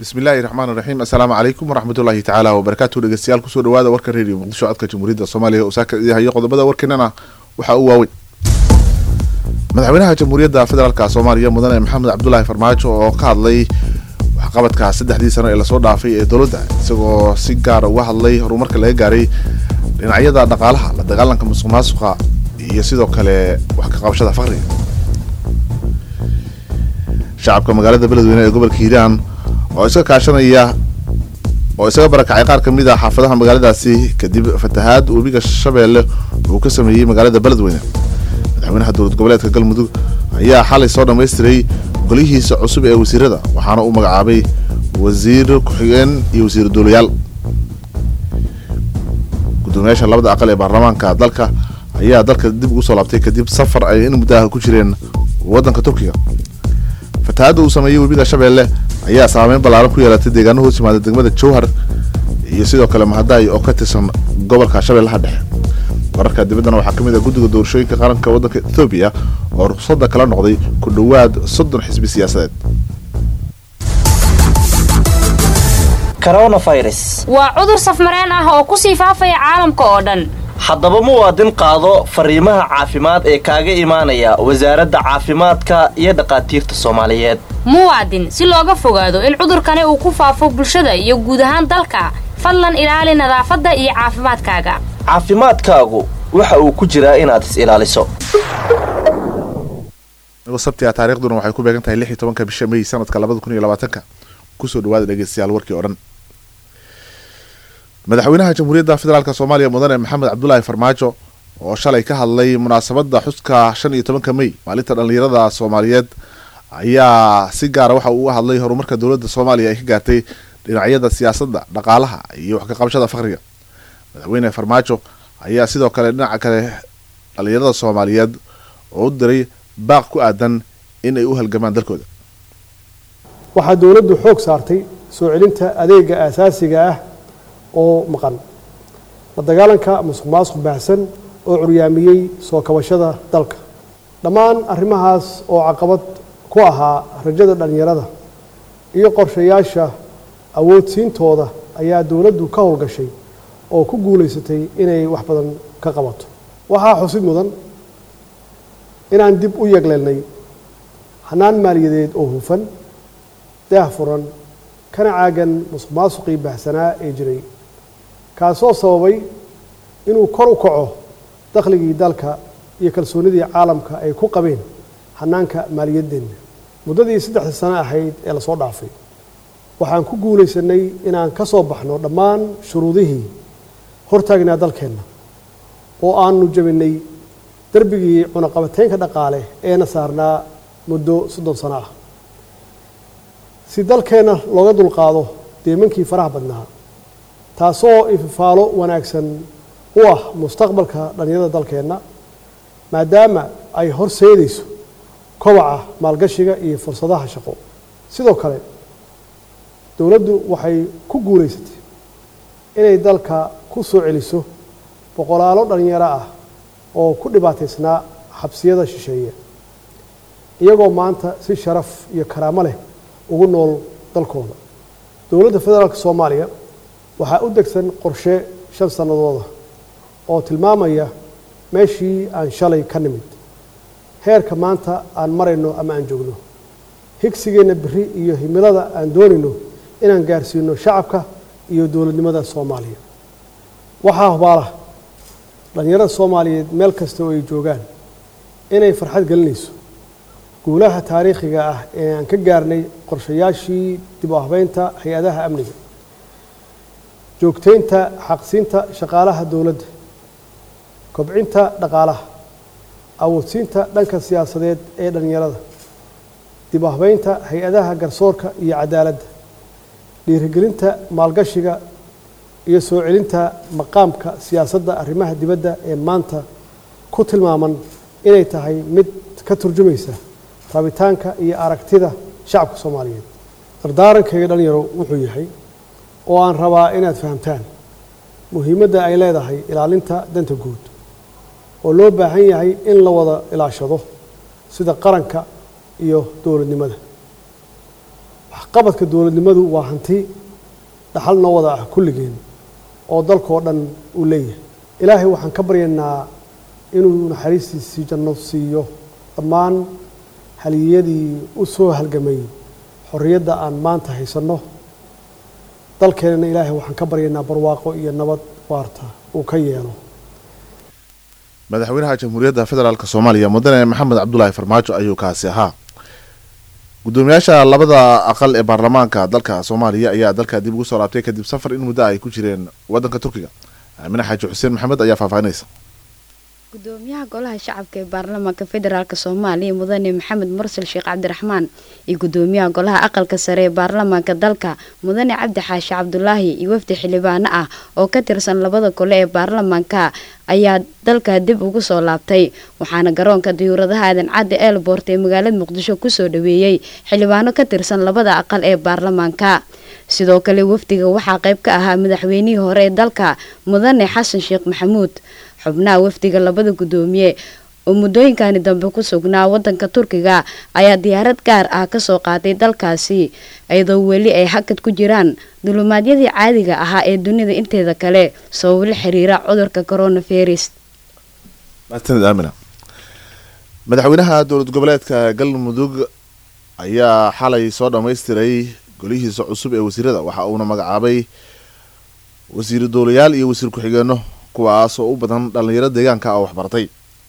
bismillahi raxmaan raxiim assalaamu calaykum waraxmatullaahi tacaala wabarakaatu dhegeystayaal kusoo dhawaada warka reediyo muqdisho codka jamhuuriyadda soomaaliya oo saaka idahayo qodobada warkeenana waxaa u waaweyn madaxweynaha jamhuuriyadda federaalk soomaaliya mudane maxamed cabdulaahi farmaajo oo ka hadlay waxqabadka saddexdii sano ee lasoo dhaafay ee dowladda isagoo si gaara uga hadlay horumarka laga gaaray dhinacyada dhaqaalaha la dagaalanka musuq maasuqa iyo sidoo kale wax ka qabashada faqriga shacabka magaalada beledweyne ee gobolka hiiraan oo iska kaashanaya oo isaga barakacay qaar ka mid a xaafadaha magaaladaasi kadib fatahaad webiga shabeelle uu ka sameeyey magaalada beledweyne madaxweynaha dowlad goboleedka galmudug ayaa xalay soo dhammaystiray golihiisa cusub ee wasiirada waxaana uu magacaabay wasiir ku-xigeen iyo wasiir duulayaal gudoomiyaasha labada aqal ee baarlamaanka dalka ayaa dalka dib ugu soo laabtay kadib safar ay in muddaha ku jireen waddanka turkiga fatahaadda uu sameeyey webiga shabeelle ayaa saameyn ballaaran ku yeelatay deegaano hoos yimaada degmada jowhar iyo sidoo kale mahadaay oo ka tirsan gobolka shabeellaha dhexe wararka dibaddana waxaa ka mid ah guddiga doorashooyinka qaranka waddanka ethoobiya oo ruqsadda kala noqday ku dhowaad soddon xisbi siyaasadeed waa cudur safmareen ah oo ku sii faafaya caalamka oo dhan haddaba muwaadin qaado fariimaha caafimaad ee kaaga imaanaya wasaaradda caafimaadka iyo dhakhaatiirta soomaaliyeed muwaadin si looga fogaado in cudurkani uu ku faafo bulshada iyo guud ahaan dalka fadlan ilaali nadaafadda iyo caafimaadkaaga caafimaadkaagu waxa uu ku jiraa inaad is ilaaliso sabtiga taariikhduna waxay ku beegan tahay lix iyo tobanka bisha may sanadka labada kun iyo labaatanka kusoo dhawaada dhegeystayaal warkii oo dhan madaxweynaha jamhuuriyadda federaalk soomaaliya mudane maxamed cabdulaahi farmaajo oo shalay ka hadlay munaasabadda xuska shan iyo tobanka may maalinta dhallinyarada soomaaliyeed ayaa si gaara waxa uu uga hadlay horumarka dowladda soomaaliya ay ka gaartay dhinacyada siyaasadda dhaqaalaha iyo wax ka qabashada faqriga madaxweyne farmaajo ayaa sidoo kale dhinaca kale dhallinyarada soomaaliyeed oo u diray baaq ku aadan in ay u halgamaan dalkooda waxaa dowladdu xoog saartay soo celinta adeega aasaasiga ah oo maqan la dagaalanka musuq maasuq baahsan oo curyaamiyey soo kabashada dalka dhammaan arrimahaas oo caqabad ku ahaa rajada dhallinyarada iyo qorshayaasha awoodsiintooda ayaa dowladdu ka howlgashay oo ku guulaysatay inay wax badan ka qabato waxaa xusid mudan inaan dib u yegleelnay hanaan maaliyadeed oo hufan daah furan kana caagan musuq maasuqii baahsanaa ee jiray kaasoo sababay inuu kor u kaco dakhligii dalka iyo kalsoonidii caalamka ay ku qabeen hanaanka maaliyadeenna muddadii saddexdii sano ahayd ee lasoo dhaafay waxaan ku guulaysanay inaan ka soo baxno dhammaan shuruudihii hortaagnaa dalkeenna oo aanu jabinay darbigii cunaqabateynka dhaqaale eena saarnaa muddo soddon sano ah si dalkeenna looga dulqaado deemankii faraha badnaa taasoo ififaalo wanaagsan u ah mustaqbalka dhallinyarada dalkeenna maadaama ay horseedayso kobaca maalgashiga iyo fursadaha shaqo sidoo kale dowladdu waxay ku guulaysatay inay dalka ku soo celiso boqolaalo dhallinyaro ah oo ku dhibaataysnaa xabsiyada shisheeye iyagoo maanta si sharaf iyo karaamo leh ugu nool dalkooda dowladda federaalka soomaaliya waxaa u degsan qorshe shan sannadooda oo tilmaamaya meeshii aan shalay ka nimid heerka maanta aan marayno ama aan joogno higsigeenna beri iyo himilada aan doonayno inaan gaarsiino shacabka iyo dowladnimada soomaaliya waxaa hubaala dhallinyarada soomaaliyeed meel kasta oo ay joogaan inay farxad gelinayso guulaha taariikhiga ah ee aan ka gaarnay qorshayaashii dib u habeynta hay-adaha amniga joogteynta xaqsiinta shaqaalaha dowladda kobcinta dhaqaalaha awoodsiinta dhanka siyaasadeed ee dhallinyarada dib u habeynta hay-adaha garsoorka iyo cadaaladda dhiirigelinta maalgashiga iyo soo celinta maqaamka siyaasadda arrimaha dibadda ee maanta ku tilmaaman inay tahay mid ka turjumaysa rabitaanka iyo aragtida shacabka soomaaliyeed dardaarankayga dhalinyaro wuxuu yahay oo aan rabaa inaad fahamtaan muhiimadda ay leedahay ilaalinta danta guud oo loo baahan yahay in la wada ilaashado sida qaranka iyo dowladnimada waxqabadka dowladnimadu waa hanti dhaxal noo wada ah kulligeen oo dalkoo dhan uu leeyahay ilaahay waxaan ka baryaynaa inuu naxariistiisii janno siiyo dhammaan haliyadii u soo halgamay xorriyadda aan maanta haysanno dalkeenana ilaahay waxaan ka baryaynaa barwaaqo iyo nabad waarta uu ka yeelo madaxweynaha jamhuuriyadda federaalk soomaaliya mudane maxamed cabdulaahi farmaajo ayuu kaasi ahaa gudoomiyaasha labada aqal ee baarlamaanka dalka soomaaliya ayaa dalka dib ugu soo laabtay kadib safar in muddo ay ku jireen wadanka turkiga aamine xaaji xuseen maxamed ayaa faahfaahinaysa gudoomiyaha golaha shacabka ee baarlamaanka federaalk soomaaliya mudane maxamed mursal sheekh cabdiraxmaan iyo gudoomiyaha golaha aqalka sare ee baarlamaanka dalka mudane cabdi xaashi cabdulaahi iyo wafdi xildhibaano ah oo ka tirsan labada gole ee baarlamaanka ayaa dalka dib ugu soo laabtay waxaana garoonka diyuuradaha aadan cadde eelboort ee magaalada muqdisho kusoo dhaweeyey xildhibaano ka tirsan labada aqal ee baarlamaanka sidoo kale wafdiga waxaa qayb ka ahaa madaxweynihii hore ee dalka mudane xasan sheekh maxamuud xubnaha wafdiga labada gudoomiye oo muddooyinkani dambe ku sugnaa wadanka turkiga ayaa diyaarad gaar ah kasoo qaaday dalkaasi iyadoo weli ay hakad ku jiraan dulumaadiyadii caadiga ahaa ee dunida inteeda kale sababo la xiriira cudurka coronavirus mahadsanid aamina madaxweynaha dowlad goboleedka galmudug ayaa xalay soo dhammaystiray golihiisa cusub ee wasiirada waxa uuna magacaabay wasiiru dowlayaal iyo wasiir ku-xigeenno kuwaas oo u badan dhallinyaro deegaanka ah waxbartay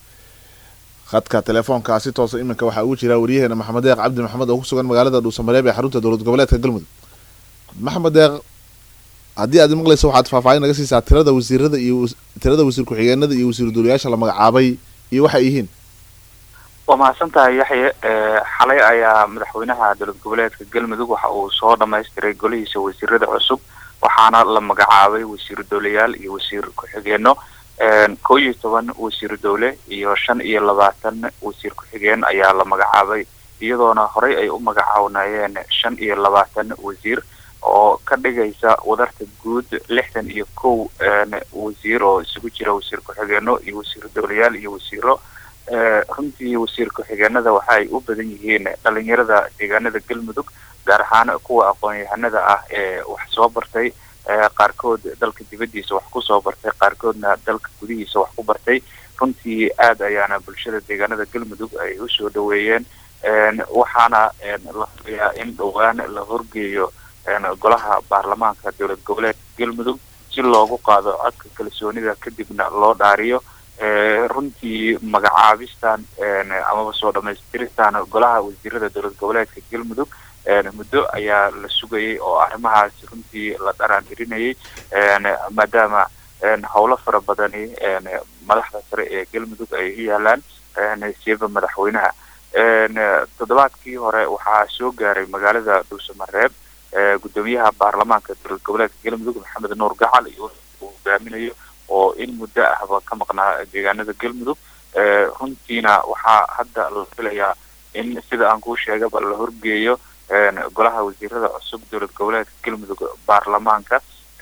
khadka telefoonka si toosa iminka waxaa ugu jira waryaheena maxamed deeq cabdi maxamed oo ku sugan magaalada dhuusamareeb ee xarunta dowlad goboleedka galmudug maxamed deeq haddii aad maqlayso waxaad faahfaahin naga siisaa tirada wasiirada iyo tirada wasiir ku-xigeenada iyo wasiiru dowlayaasha la magacaabay iyo waxay yihiin waa mahadsan tahay yaxye xalay ayaa madaxweynaha dowlad goboleedka galmudug waxa uu soo dhamaystiray golihiisa wasiirada cusub waxaana la magacaabay wasiiru dowlayaal iyo wasiir ku-xigeenno koo iyo toban wasiiru dowle iyo shan iyo labaatan wasiir ku-xigeen ayaa la magacaabay iyadoona horey ay u magacawnayeen shan iyo labaatan wasiir oo ka dhigaysa wadarta guud lixdan iyo kow wasiir oo isugu jira wasiir ku-xigeenno iyo wasiiru dowlayaal iyo wasiiro runtii wasiir ku-xigeenada waxa ay u badan yihiin dhalinyarada deegaanada galmudug gaar ahaan kuwa aqoon-yahanada ah ee wax soo bartay qaarkood dalka dibaddiisa wax kusoo bartay qaarkoodna dalka gudihiisa wax ku bartay runtii aad ayaana bulshada deegaanada galmudug ay usoo dhaweeyeen waxaana la filayaa in dhowaan la horgeeyo golaha baarlamaanka dowlad goboleedka galmudug si loogu qaado codka kalsoonida kadibna loo dhaariyo runtii magacaabistan amaba soo dhamaystiristan golaha wasiirada dowlad goboleedka galmudug muddo ayaa la sugayay oo arrimahaas runtii la dharaantirinayay maadaama howlo fara badani madaxda sare ee galmudug ay u yaalaan siiba madaxweynaha toddobaadkii hore waxaa soo gaaray magaalada dhuusamareeb gudoomiyaha baarlamaanka dowlad goboleedka galmudug maxamed nuur gacal iyo uu hogaaminayo oo in muddo ahba ka maqnaa deegaanada galmudug runtiina waxaa hadda la filayaa in sida aan kuu sheegaba la horgeeyo golaha wasiirada cusub dowlad goboleedka galmudug baarlamaanka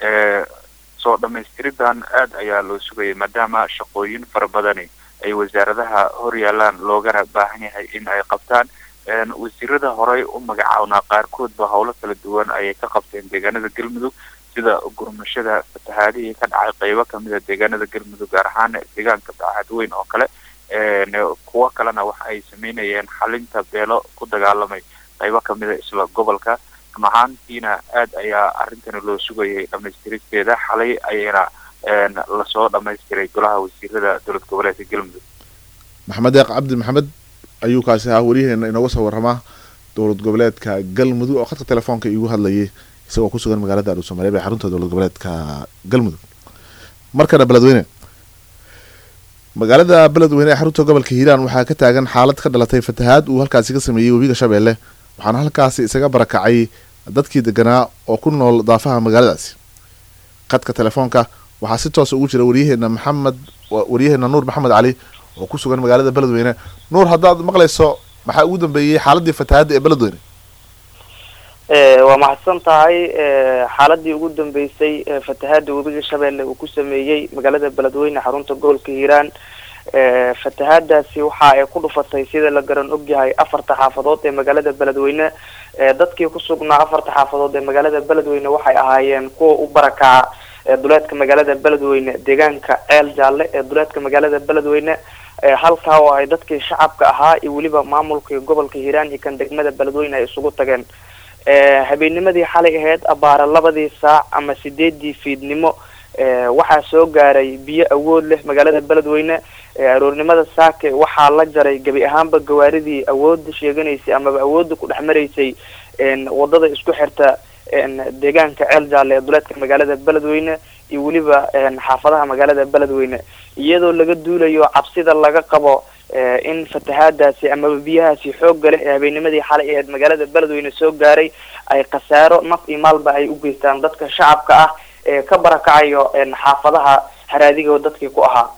soo dhamaystiridan aad ayaa loo sugayay maadaama shaqooyin fara badani ay wasaaradaha hor yaalaan loogana baahan yahay in ay qabtaan wasiirada horey u magacawnaa qaarkoodba howlo kala duwan ayay ka qabteen deegaanada galmudug sida gurmashada fatahaadihii ka dhacay qeybo kamida deegaanada galmudug gaar ahaan deegaanka bacadweyn oo kale kuwo kalena waxa ay sameynayeen xalinta beelo ku dagaalamay qaybo kamida isla gobolka mahaantiina aad ayaa arrintani loo sugayay dhamaystiristeeda xalay ayayna lasoo dhamaystiray golaha wasiirada dowlad goboleedka galmudug maxamed deeq cabdi maxamed ayuu kaasi ahaa wariyaheena inooga soo waramaa dowlad goboleedka galmudug oo khadka telefoonka iigu hadlayay isagoo ku sugan magaalada dhuusamareeb ee xarunta dowlad goboleedka galmudug markana beledweyne magaalada beledweyne ee xarunta gobolka hiiraan waxaa ka taagan xaalad ka dhalatay fatahaad uu halkaasi ka sameeyey webiga shabeelle waxaana halkaasi isaga barakacay dadkii deganaa oo ku nool daafaha magaaladaasi khadka telefoonka waxaa si toosa ugu jira waryaheena maxamed waryaheena nuur maxamed cali oo ku sugan magaalada beledweyne nuur haddaad maqlayso maxaa ugu dambeeyey xaaladii fatahaadda ee beledweyne waa mahadsan tahay xaaladii ugu dambeysay fatahaada webiga shabeelle uu ku sameeyey magaalada beledweyne xarunta gobolka hiiraan fatahaadaasi waxa ay ku dhufatay sida la garan ogyahay afarta xaafadood ee magaalada beledweyne dadkii ku sugnaa afarta xaafadood ee magaalada beledweyne waxay ahaayeen kuwa u barakaca duleedka magaalada beledweyne deegaanka ceel jaalle ee duleedka magaalada beledweyne halkaa oo ay dadkii shacabka ahaa iyo weliba maamulkii gobolka hiiraan iyo kan degmada beledweyne ay isugu tageen habeennimadii xalay ahayd abaara labadii saac ama sideedii fiidnimo waxaa soo gaaray biyo awood leh magaalada beledweyne aroornimada saake waxaa la jaray gebi ahaanba gawaaridii awooda sheeganaysay amaba awooda ku dhex maraysay wadada isku xirta deegaanka ceel jaalle ee duleedka magaalada beledweyne iyo weliba xaafadaha magaalada beledweyne iyadoo laga duulayo cabsida laga qabo in fatahaadaasi amaba biyahaasi xoogga leh ee habeennimadii xalay aheyd magaalada beledweyne soo gaaray ay khasaaro naf iyo maalba ay u geystaan dadka shacabka ah ee ka barakacayo xaafadaha haraadigo dadkii ku ahaa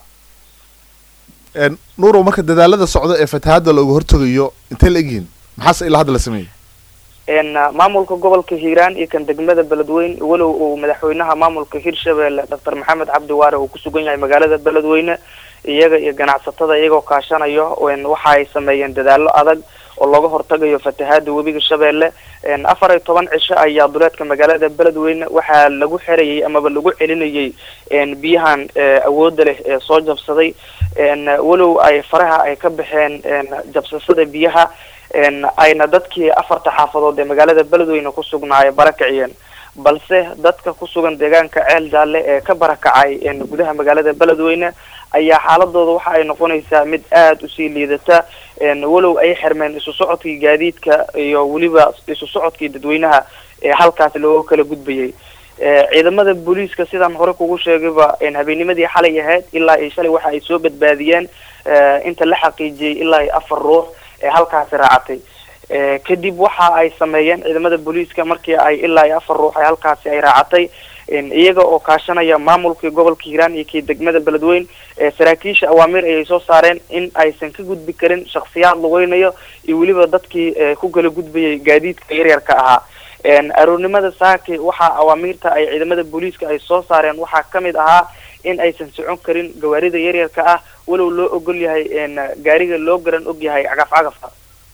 nuurow marka dadaalada socda ee fatahaada looga hortegayo intay la egyihiin maxaase ilaa hadda la sameeyey maamulka gobolka hiiraan iyo kan degmada beledweyne walow uu madaxweynaha maamulka hirshabelle doctor maxamed cabdi waare uu kusugan yahay magaalada beledweyne iyaga iyo ganacsatada iyagoo kaashanayo waxa ay sameeyeen dadaalo adag oo looga hortagayo fatahaada webiga shabeelle afar iyo toban cisho ayaa duleedka magaalada beledweyne waxaa lagu xerayay amaba lagu celinayay biyahan awooda leh ee soo jabsaday walow ay faraha ay ka baxeen jabsashada biyaha ayna dadkii afarta xaafadood ee magaalada beledweyne ku sugnaaye barakaciyeen balse dadka ku sugan deegaanka ceel jaalle ee ka barakacay gudaha magaalada beledweyne ayaa xaaladooda waxa ay noqonaysaa mid aada usii liidata walow ay xirmeen isu socodkii gaadiidka iyo weliba isu socodkii dadweynaha ee halkaas looga kala gudbayay ciidamada booliiska sidaan hore kugu sheegayba habeennimadii xalay ahayd ilaa iyo shalay waxa ay soo badbaadiyeen inta la xaqiijiyey ilaa iyo afar ruux ee halkaasi raacatay kadib waxa ay sameeyeen ciidamada booliiska markii ay ilaa iyo afar ruux ay halkaasi ay raacatay iyaga oo kaashanaya maamulkii gobolka hiiraan iyo kii degmada beledweyne saraakiisha awaamiir ayay soo saareen in aysan ka gudbi karin shaksiyaad lugeynayo iyo weliba dadkii ku kala gudbayay gaadiidka yaryarka ahaa aroornimada saaki waxaa awaamiirta ay ciidamada booliiska ay soo saareen waxaa kamid ahaa in aysan socon karin gawaarida yaryarka ah walow loo ogol yahay gaariga loo garan og yahay cagaf cagafka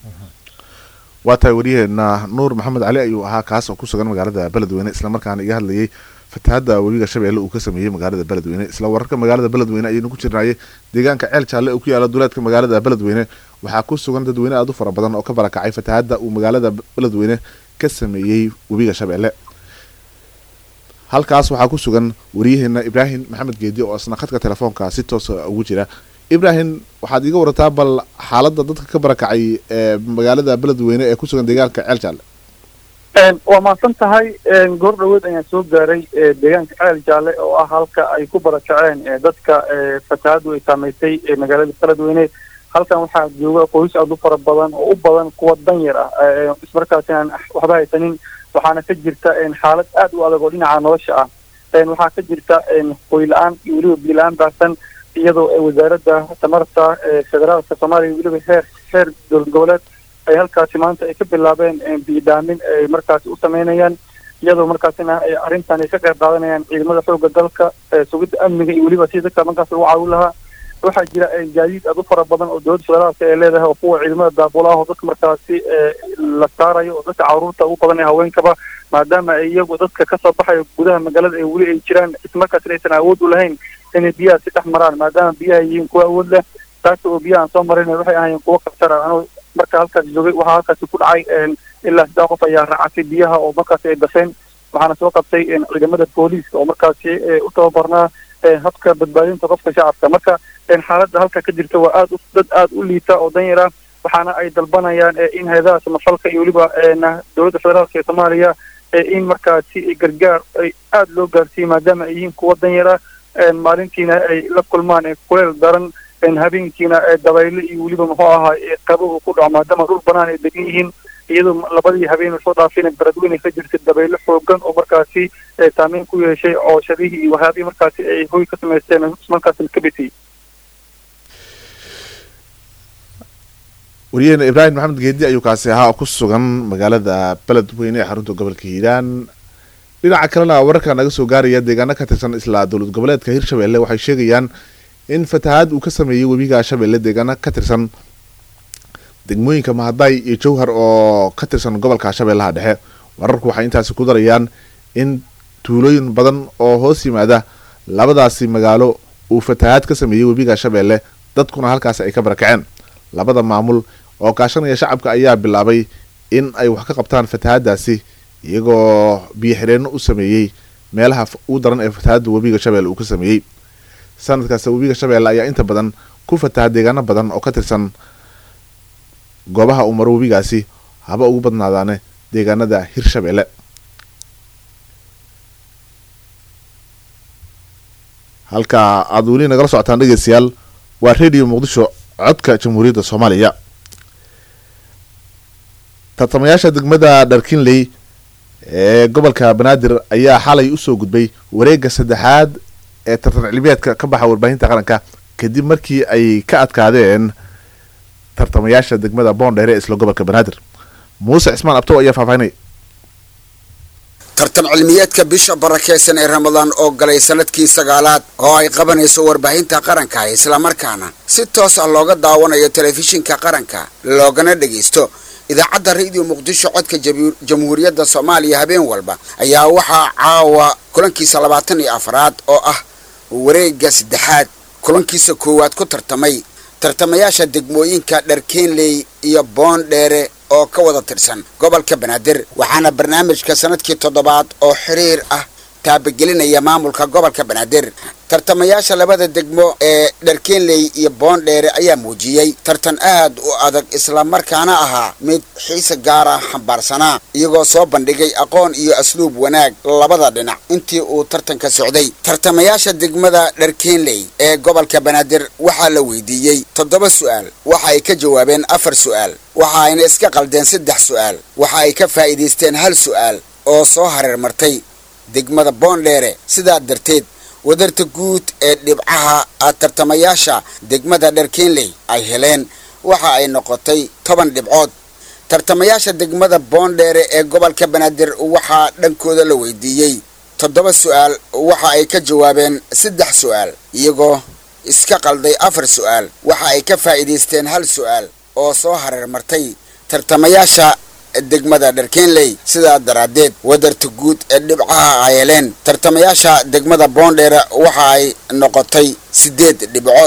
waa tahay waryaheena nuur maxamed cali ayuu ahaa kaas oo ku sugan magaalada beledweyne islamarkaana iga hadlayay fatahaada webiga shabeelle uu ka sameeyey magaalada beledweyne isla wararka magaalada beledweyne ayaynu ku jirnaayay deegaanka ceel jaalle oo ku yaala duleedka magaalada beledweyne waxaa ku sugan dadweyne aada u fara badan oo ka barakacay fatahaada uu magaalada beledweyne ka sameeyey webiga shabeelle halkaas waxaa ku sugan waryaheena ibraahim maxamed geedi oo isna khadka telefoonka si toosa ugu jira ibrahim waxaad iga warataa bal xaalada dadka ka barakacay ee magaalada beledweyne ee kusugan deegaanka ceel jaalle waa mahadsan tahay goor dhaweed ayaan soo gaaray deegaanka ceel jaalle oo ah halka ay ku barakaceen dadka fatahaadu ay saameysay magaalada beledweyne halkan waxaa jooga qoys aada u fara badan oo u badan kuwa danyar ah ismarkaasi aan waxba haysanin waxaana ka jirta xaalad aad u adag oo dhinaca nolosha ah waxaa ka jirta hoy la-aan iyo weliba biila-aan baahsan iyadoo wasaaradda tamarta federaalka soomaaliya weliba heer heer dowlad goboleed ay halkaasi maanta ay ka bilaabeen biidhaamin ay markaasi u sameynayaan iyadoo markaasina arrintan ay ka qayb qaadanayaan ciidamada xooga dalka sugidda amniga iyo weliba si dadka markaas lagu caawin lahaa waxaa jira gaadiid aad u fara badan oo dowladda federaalka ay leedahay oo kuwa ciidamada daabula ah oo dadka markaasi la saarayo oo dadka caruurta ugu badan ee haweenkaba maadaama ay iyagu dadka kasoo baxayo gudaha magaalada ay weli ay jiraan islamarkaasina aysan awood u lahayn inay biyaha si dhex maraan maadaama biyaha yihiin kuwa awood leh taasi oo biyaha aan soo marin waxay ahaayeen kuwo khatara anuu marka halkaas joogay waxaa halkaasi ku dhacay ilaa sidaa qof ayaa raacatay biyaha oo markaasi ay dafeen waxaana soo qabtay ciidamada booliiska oo markaasi u tababarnaa habka badbaadinta qofka shacabka marka xaaladda halka ka jirta waa aad dad aad u liita oo danyara waxaana ay dalbanayaan in hay-adaha samafalka iyo weliba dowladda federaalka ee soomaaliya in markaasi gargaar ay aada loo gaarsiiyey maadaama ay yihiin kuwa danyara maalintiina ay la kulmaan kuleel daran habeenkiina dabayle iyo weliba muxuu ahaa qabow ku dhaco maadaama dhul banaan ay degan yihiin iyadoo labadii habeen soo dhaafina beledweyne ka jirtay dabaylo xoogan oo markaasi saameyn ku yeeshay cooshadihii iyo waxyaabihii markaasi ay hoy ka samaysteen markaasi ka bitiyey waryaheena ibraahim maxamed geedi ayuu kaasi ahaa oo ku sugan magaalada beledweyne ee xarunta gobolka hiiraan dhinaca kalena wararka naga soo gaaraya deegaano ka tirsan isla dowlad goboleedka hirshabelle waxay sheegayaan in fatahaad uu ka sameeyey webiga shabeelle deegaana ka tirsan degmooyinka mahaday iyo jowhar oo ka tirsan gobolka shabeellaha dhexe wararku waxay intaasi ku darayaan in tuulooyin badan oo hoos yimaada labadaasi magaalo uu fatahaad ka sameeyey webiga shabeelle dadkuna halkaasi ay ka barakaceen labada maamul oo kaashanaya shacabka ayaa bilaabay in ay wax ka qabtaan fatahaadaasi iyagoo biyo xireenno u sameeyey meelaha ugu daran ee fatahaadda webiga shabeelle uu ka sameeyey sanadkaas webiga shabeelle ayaa inta badan ku fataha deegaano badan oo ka tirsan goobaha uu maro webigaasi haba ugu badnaadaane deegaanada hirshabeelle halka aada weli nagala socotaan dhegeystayaal waa radio muqdisho codka jamhuuriyadda soomaaliya tartamayaasha degmada dharkinley ee gobolka banaadir ayaa xalay usoo gudbay wareegga saddexaad ee tartan cilmiyeedka ka baxa warbaahinta qaranka kadib markii ay ka adkaadeen tartamayaasha degmada boondheere ee isla gobolka banaadir muuse cismaan abtow ayaa faahfaahinay tartan cilmiyeedka bisha barakeysan ee ramadaan oo galay sanadkii sagaalaad oo ay qabanayso warbaahinta qaranka islamarkaana si toos ah looga daawanayo telefishinka qaranka loogana dhegaysto idaacadda radio muqdisho codka jamhuuriyadda soomaaliya habeen walba ayaa waxaa caawa kulankiisa labaatan iyo afraad oo ah wareegga saddexaad kulankiisa koowaad ku tartamay tartamayaasha degmooyinka dharkeenley iyo boondheere oo ka wada tirsan gobolka banaadir waxaana barnaamijka sanadkii toddobaad oo xiriir ah taabagelinaya maamulka gobolka banaadir tartamayaasha labada degmo ee dharkeenley iyo boondheere ayaa muujiyey tartan aad u adag islamarkaana ahaa mid xiise gaara xambaarsanaa iyagoo soo bandhigay aqoon iyo asluub wanaag labada dhinac intii uu tartanka socday tartamayaasha degmada dharkeenley ee gobolka banaadir waxaa la weydiiyey toddoba su'aal waxa ay ka jawaabeen afar su'aal waxa ayna iska qaldeen saddex su'aal waxa ay ka faa'iidaysteen hal su'aal oo soo hareer martay degmada boondheere sidaa darteed wadarta guud ee dhibcaha tartamayaasha degmada dharkeenley ay heleen waxa ay noqotay toban dhibcood tartamayaasha degmada boondheere ee gobolka banaadir waxaa dhankooda la weydiiyey toddoba su'aal waxa ay ka jawaabeen saddex su'aal iyagoo iska qalday afar su'aal waxa ay ka faa'iidaysteen hal su'aal oo soo hareer martay tartamayaasha degmada dharkeenley sidaa daraaddeed wadarta guud ee dhibcaha ay heleen tartamayaasha degmada boondheere waxa ay noqotay sideed dhibcood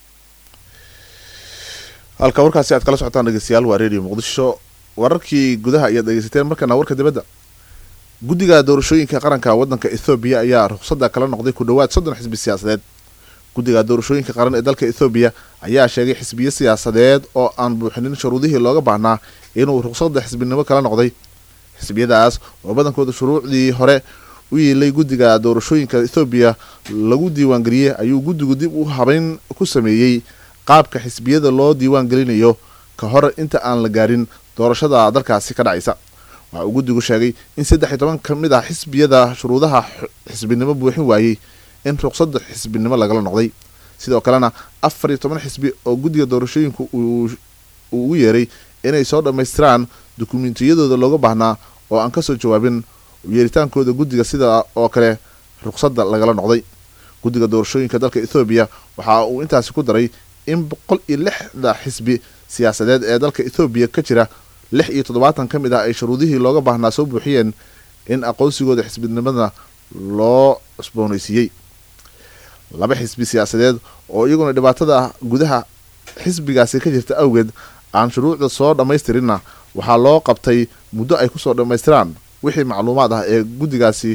halka warkaasi aad kala socotaan dhegeystayaal waa radio muqdisho wararkii gudaha ayaad dhegeysateen markana warka dibadda guddiga doorashooyinka qaranka waddanka ethoobiya ayaa ruqsadda kala noqday ku dhowaad soddon xisbi siyaasadeed guddiga doorashooyinka qaran ee dalka ethoobiya ayaa sheegay xisbiyo siyaasadeed oo aan buuxinin shuruudihii looga baahnaa inuu ruqsadda xisbinimo kala noqday xisbiyadaas oo badankooda shuruucdii hore u yiilay guddiga doorashooyinka ethoobiya lagu diiwaangeliyey ayuu guddigu dib u habeyn ku sameeyey qaabka xisbiyada loo diiwaan gelinayo ka hor inta aan la gaarin doorashada dalkaasi ka dhacaysa waxa uu guddigu sheegay in saddex iyo toban ka mid ah xisbiyada shuruudaha xisbinimo buuxin waayey in ruqsadda xisbinimo lagala noqday sidoo kalena afar iyo toban xisbi oo guddiga doorashooyinku uu ugu yeeray inay soo dhammaystiraan dukumentiyadooda looga baahnaa oo aan kasoo jawaabin yeeritaankooda guddiga sida oo kale ruqsadda lagala noqday guddiga doorashooyinka dalka ethoobiya waxa uu intaasi ku daray in boqol iyo lixda xisbi siyaasadeed ee dalka ethoobiya ka jira lix iyo toddobaatan ka mid ah ay shuruudihii looga baahnaa soo buuxiyeen in aqoonsigooda xisbinimada loo cusboonaysiiyey laba xisbi siyaasadeed oo iyaguna dhibaatada gudaha xisbigaasi ka jirta awgeed aan shuruucda soo dhammaystirinna waxaa loo qabtay muddo ay kusoo dhammaystiraan wixii macluumaad ah ee guddigaasi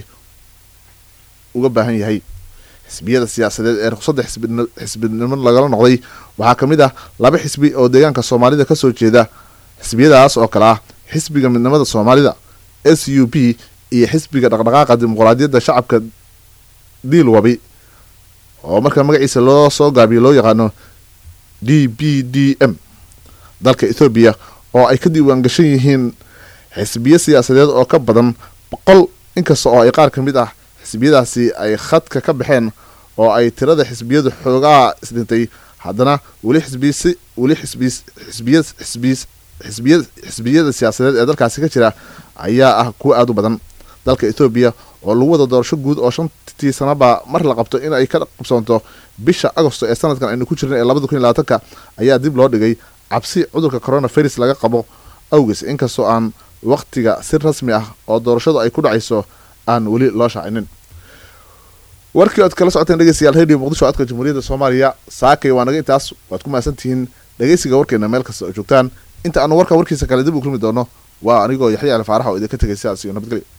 uga baahan yahay xisbiyada siyaasadeed ee ruqsadda xisbinimo lagala noqday waxaa ka mid ah laba xisbi oo deegaanka soomaalida kasoo jeeda xisbiyadaas oo kale ah xisbiga midnimada soomaalida s u p iyo xisbiga dhaqdhaqaaqa dimuqraadiyadda shacabka diilwabi oo marka magaciisa loo soo gaabiyo loo yaqaano d b d m dalka ethoobiya oo ay ka diiwaan gashan yihiin xisbiyo siyaasadeed oo ka badan boqol inkasta oo ay qaar ka mid ah xisbiyadaasi ay khadka ka baxeen oo ay tirada xisbiyadu xoogaa isdhintay haddana weli xisbiysi weli xisbi xisbiya xisbi xisbiya xisbiyada siyaasadeed ee dalkaasi ka jira ayaa ah kuwa aada u badan dalka ethoobiya oo lagu wada doorasho guud oo shantii sanaba mar la qabto in ay ka qabsoonto bisha agosto ee sanadkan aynu ku jirna ee labada kun iyo labaatanka ayaa dib loo dhigay cabsi cudurka coronavirus laga qabo awgees inkastoo aan waqtiga si rasmi ah oo doorashadu ay ku dhacayso aan weli loo shaacinin warkii oad kala socoteen dhegeystayaal radio muqdisho codka jamhuuriyadda soomaaliya saakay waa naga intaas waad ku mahadsantihiin dhegeysiga warkeena meel kasta oo joogtaan inta aanu warka warkiisa kale dib u kulmi doono waa anigoo yaxya ali faarax oo idinka tegay sidaas iyo nabadgelyo